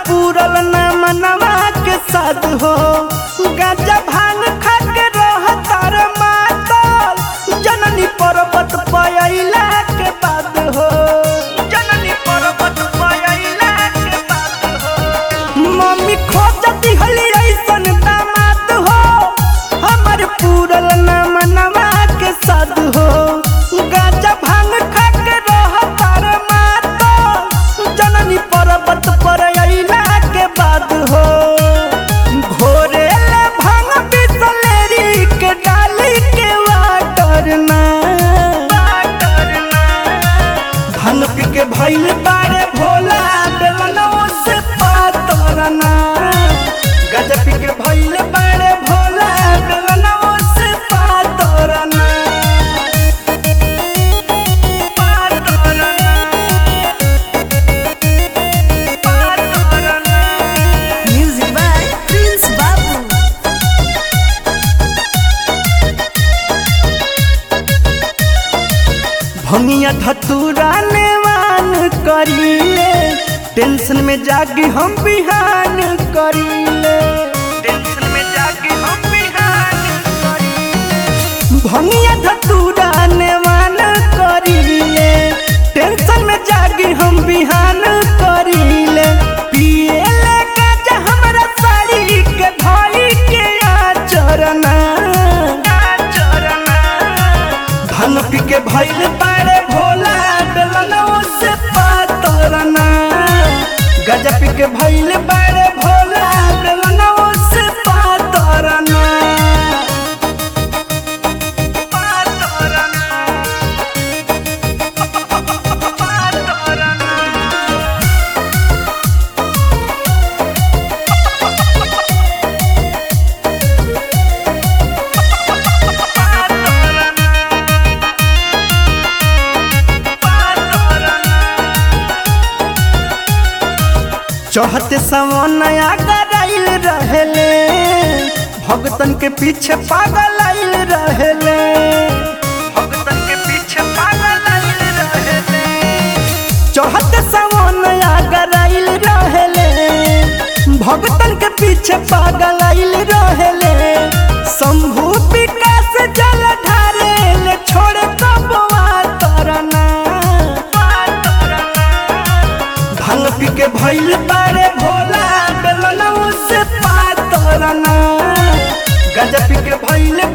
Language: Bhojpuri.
पूरल न मनवा के साथ हो गाजा भांग खा के रह तार मातल जननी पर्वत पयला के बाद हो जननी पर्वत पयला के बाद हो मम्मी खोजती हली ऐसन दामाद हो हमर पूरल न मनवा के साथ हो गाजा भांग खा के रह तार मातल जननी पर्वत पर अइला के बाद हो घोरे ले भांग बिसलेरी के डाली के वाटर ना वाटर ना भांग पी के भइल बारे भोला बेलनो से पातर ना गजा पी के भइल बारे भोला बेलनो से पातर ना पातर ना पातर ना Music by Prince Babu. भंगिया धतूरा नेवान करीले टेंशन में जागी हम बिहान करीले टेंशन में जागी हम बिहान करीले भंगिया धतूरा नेवान करीले टेंशन में जागी हम बिहान करीले पिएले गाजा हमरा साड़ी के भाई के आचरना आचरना धन पी के भइल बारे भोला बेलनो से पातरना गजा पी के भइल बारे भोला बेलनो से पातरना पातरना पातरना चढ़ते समनया गराइल रहेले भगतन के पीछे पागल आइल रहेले भगतन के पीछे पागल आइल रहेले चढ़ते समनया गराइल रहेले भगतन के पीछे पागल आइल रहेले शंभु विकास जल ढारेले छोड़े कबवा तरना भांग पी के भइल बारे भोला बेलनौ से पातरना गजा पी के भइल